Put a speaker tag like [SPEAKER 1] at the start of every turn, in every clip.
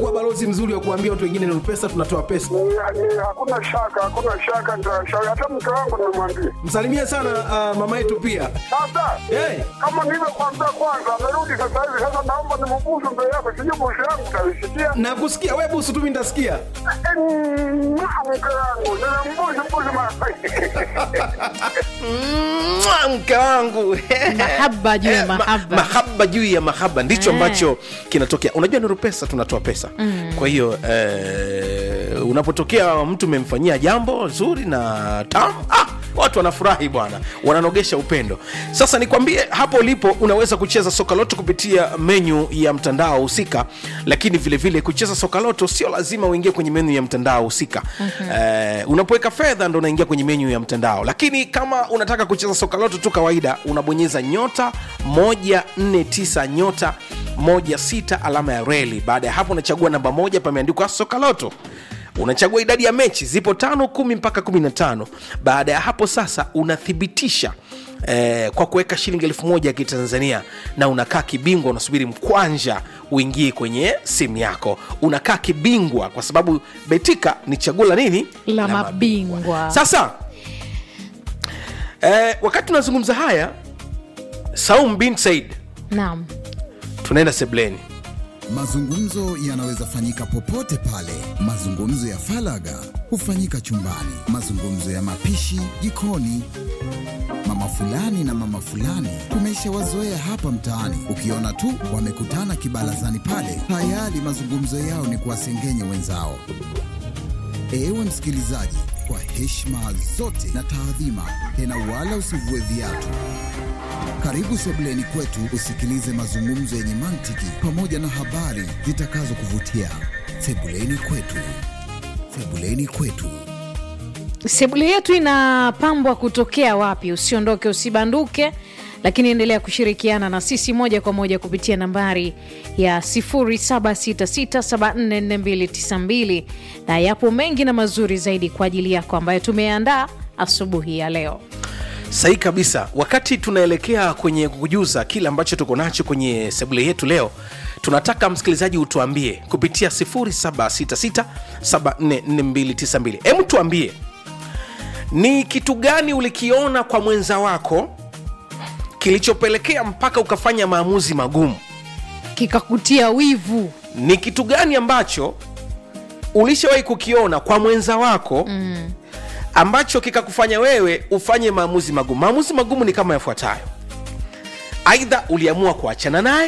[SPEAKER 1] kuwa balozi mzuri wa kuambia watu wengine ni pesa tunatoa pesa
[SPEAKER 2] Ni- ni- Hakuna shaka, hakuna shaka, nitashauri hata mke wangu nimwambie.
[SPEAKER 1] msalimie sana uh, mama yetu pia
[SPEAKER 2] Sasa
[SPEAKER 1] hey.
[SPEAKER 2] kama nilivyokuambia kwanza, amerudi sasa hivi. Sasa naomba nimbusu mbele yako, sijui busu yangu utaisikia.
[SPEAKER 1] na kusikia we busu tu mi nitasikia
[SPEAKER 2] Eh, mwah, Mke wangu nimembusu mbusu mara
[SPEAKER 3] Mwa, mke wangu
[SPEAKER 4] Mahaba juu ya
[SPEAKER 3] Eh, ma-
[SPEAKER 4] mahaba.
[SPEAKER 3] mahaba juu ya mahaba ndicho
[SPEAKER 4] Eh.
[SPEAKER 3] ambacho kinatokea unajua nuru pesa tunatoa pesa kwa hiyo eh, unapotokea mtu umemfanyia jambo zuri na tamu ah, watu wanafurahi bwana wananogesha upendo sasa nikwambie hapo ulipo unaweza kucheza soka loto kupitia menyu ya mtandao husika lakini vile vile kucheza soka loto sio lazima uingie kwenye menyu ya mtandao husika eh, unapoweka fedha ndo unaingia kwenye menyu ya mtandao lakini kama unataka kucheza soka loto tu kawaida unabonyeza nyota 149 nyota 16 alama ya reli baada ya hapo unachagua namba moja pameandikwa soka loto unachagua idadi ya mechi zipo tano kumi mpaka kumi na tano baada ya hapo sasa unathibitisha Eh, kwa kuweka shilingi elfu moja ya kitanzania na unakaa kibingwa unasubiri mkwanja uingie kwenye simu yako unakaa kibingwa kwa sababu betika ni chaguo la nini
[SPEAKER 4] La mabingwa.
[SPEAKER 3] sasa eh, wakati tunazungumza haya saum bin said
[SPEAKER 4] Naam.
[SPEAKER 3] tunaenda sebleni
[SPEAKER 5] Mazungumzo yanaweza fanyika popote pale. Mazungumzo ya falaga hufanyika chumbani, mazungumzo ya mapishi jikoni. Mama fulani na mama fulani tumeshawazoea hapa mtaani, ukiona tu wamekutana kibarazani pale, tayari mazungumzo yao ni kuwasengenya wenzao. Ewe msikilizaji, kwa heshima zote na taadhima, tena wala usivue viatu. Karibu sebuleni kwetu usikilize mazungumzo yenye mantiki pamoja na habari zitakazokuvutia. Sebuleni kwetu, sebuleni kwetu.
[SPEAKER 4] sebule yetu inapambwa kutokea wapi usiondoke usibanduke lakini endelea kushirikiana na sisi moja kwa moja kupitia nambari ya 766744292 na yapo mengi na mazuri zaidi kwa ajili yako ambayo tumeandaa asubuhi ya leo
[SPEAKER 3] sahi kabisa wakati tunaelekea kwenye kujuza kile ambacho tuko nacho kwenye sebule yetu leo tunataka msikilizaji utuambie kupitia 766744292 hebu tuambie ni kitu gani ulikiona kwa mwenza wako kilichopelekea mpaka ukafanya maamuzi magumu
[SPEAKER 4] kikakutia wivu
[SPEAKER 3] ni kitu gani ambacho ulishawahi kukiona kwa mwenza wako mm. ambacho kikakufanya wewe ufanye maamuzi magumu maamuzi magumu ni kama yafuatayo aidha uliamua kuachana naye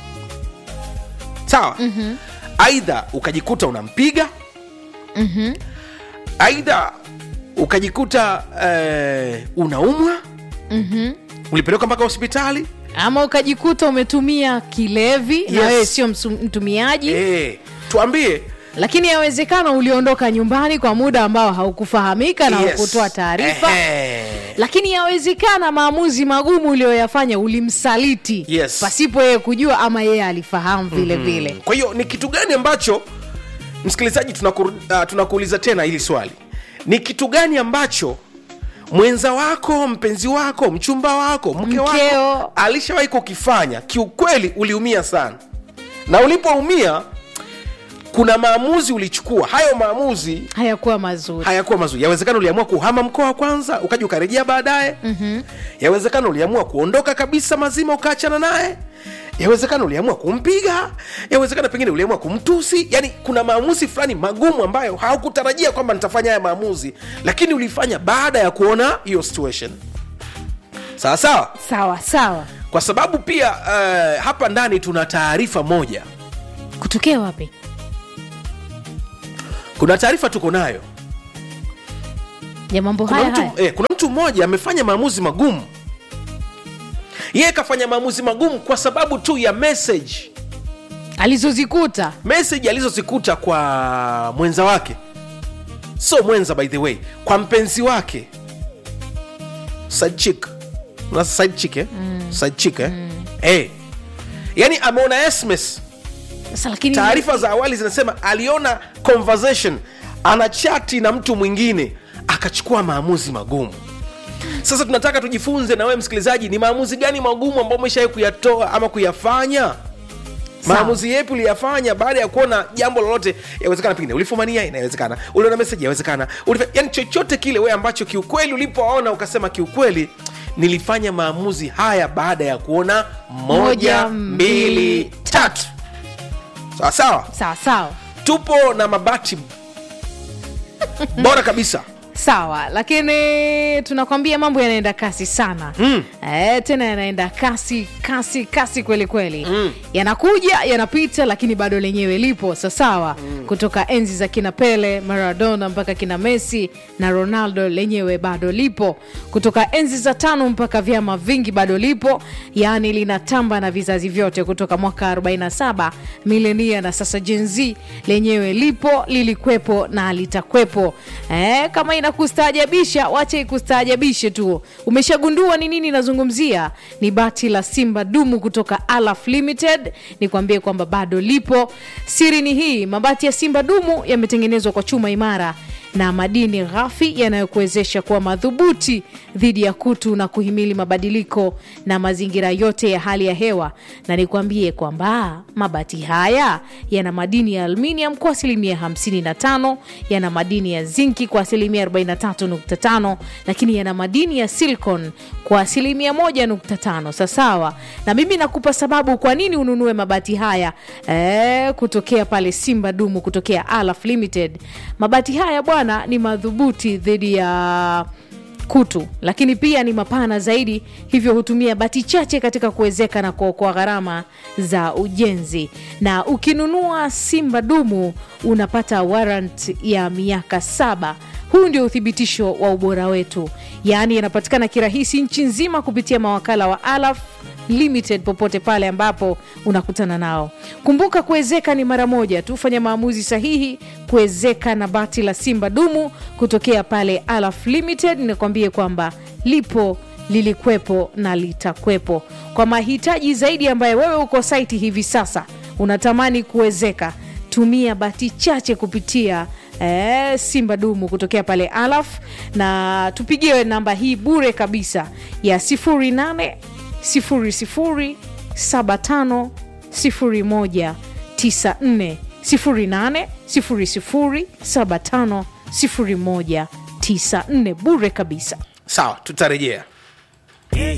[SPEAKER 3] sawa mm-hmm. aidha ukajikuta unampiga mm-hmm. aidha ukajikuta eh, unaumwa mm-hmm. ulipelekwa mpaka hospitali
[SPEAKER 4] ama ukajikuta umetumia kilevi na
[SPEAKER 3] Yes.
[SPEAKER 4] wewe sio msu- mtumiaji
[SPEAKER 3] eh, tuambie
[SPEAKER 4] lakini yawezekana uliondoka nyumbani kwa muda ambao haukufahamika na
[SPEAKER 3] Yes.
[SPEAKER 4] hukutoa taarifa
[SPEAKER 3] Ehe.
[SPEAKER 4] lakini yawezekana maamuzi magumu uliyoyafanya ulimsaliti
[SPEAKER 3] Yes.
[SPEAKER 4] pasipo yeye kujua ama yeye alifahamu vile vile
[SPEAKER 3] kwa hiyo ni kitu gani ambacho msikilizaji tunaku, uh, tunakuuliza tena hili swali ni kitu gani ambacho mwenza wako mpenzi wako mchumba wako mke wako
[SPEAKER 4] Mkeo.
[SPEAKER 3] alishawahi kukifanya kiukweli uliumia sana na ulipoumia kuna maamuzi ulichukua hayo maamuzi
[SPEAKER 4] hayakuwa mazuri
[SPEAKER 3] hayakuwa mazuri yawezekana uliamua kuhama mkoa wa kwanza ukaja ukarejea baadaye mm-hmm. yawezekana uliamua kuondoka kabisa mazima ukaachana naye yawezekana uliamua kumpiga yawezekana pengine uliamua kumtusi yani kuna maamuzi fulani magumu ambayo haukutarajia kwamba nitafanya haya maamuzi lakini ulifanya baada ya kuona hiyo situation sawa sawa
[SPEAKER 4] sawa sawa
[SPEAKER 3] kwa sababu pia uh, hapa ndani tuna taarifa moja
[SPEAKER 4] kutokea wapi
[SPEAKER 3] kuna taarifa tuko nayo
[SPEAKER 4] ya mambo
[SPEAKER 3] kuna
[SPEAKER 4] haya
[SPEAKER 3] mtu,
[SPEAKER 4] haya
[SPEAKER 3] eh, kuna mtu mmoja amefanya maamuzi magumu yeye kafanya maamuzi magumu kwa sababu tu ya message
[SPEAKER 4] alizozikuta
[SPEAKER 3] message alizozikuta kwa mwenza wake so mwenza by the way kwa mpenzi wake side chick Una side chick eh? mm. side chick eh? mm. eh. yani ameona sms
[SPEAKER 4] sasa lakini
[SPEAKER 3] taarifa za awali zinasema aliona conversation ana chati na mtu mwingine akachukua maamuzi magumu sasa tunataka tujifunze na wewe msikilizaji ni maamuzi gani magumu ambayo umeshawai kuyatoa ama kuyafanya maamuzi yepi uliyafanya baada ya kuona jambo lolote yawezekana pengine ulifumania inawezekana uliona meseji yawezekana Ulifa... yani chochote kile we ambacho kiukweli ulipoona ukasema kiukweli nilifanya maamuzi haya baada ya kuona moja,
[SPEAKER 4] Moja,
[SPEAKER 3] mbili
[SPEAKER 4] mbili,
[SPEAKER 3] tatu sawa sawa
[SPEAKER 4] sawa sawa
[SPEAKER 3] tupo na mabati bora kabisa
[SPEAKER 4] sawa lakini tunakwambia mambo yanaenda kasi sana mm. e, tena yanaenda kasi kasi kasi kweli kweli mm. yanakuja yanapita lakini bado lenyewe lipo sasawa mm. kutoka enzi za kina pele maradona mpaka kina messi na ronaldo lenyewe bado lipo kutoka enzi za tano mpaka vyama vingi bado lipo yaani linatamba na vizazi vyote kutoka mwaka 47 milenia na sasa jenz lenyewe lipo lilikwepo na litakwepo eh, kama inakustaajabisha wache ikustaajabishe tu umeshagundua ni nini nazungumzia ni bati la simba dumu kutoka alaf limited nikwambie kwamba bado lipo siri ni hii mabati ya simba dumu yametengenezwa kwa chuma imara na madini ghafi yanayokuwezesha kuwa madhubuti dhidi ya kutu na kuhimili mabadiliko na mazingira yote ya hali ya hewa na nikwambie kwamba mabati haya yana madini ya aluminium kwa asilimia 55 yana madini ya zinki kwa asilimia 43.5 lakini yana madini ya silicon kwa asilimia 1.5 sasawa na mimi nakupa sababu kwa nini ununue mabati haya e, kutokea pale simba dumu kutokea alaf limited mabati haya bwana ni madhubuti dhidi ya kutu lakini pia ni mapana zaidi hivyo hutumia bati chache katika kuwezeka na kuokoa gharama za ujenzi na ukinunua simba dumu unapata warrant ya miaka saba huu ndio uthibitisho wa ubora wetu yaani yanapatikana kirahisi nchi nzima kupitia mawakala wa alaf limited popote pale ambapo unakutana nao kumbuka kuwezeka ni mara moja tu fanya maamuzi sahihi kuwezeka na bati la simba dumu kutokea pale alaf limited nakwambie kwamba lipo lilikwepo na litakwepo kwa mahitaji zaidi ambaye wewe uko saiti hivi sasa unatamani kuwezeka tumia bati chache kupitia eh, simba dumu kutokea pale alaf na tupigie namba hii bure kabisa ya 08 00 75 01 94 08 00 75 01 94 bure kabisa
[SPEAKER 3] sawa tutarejea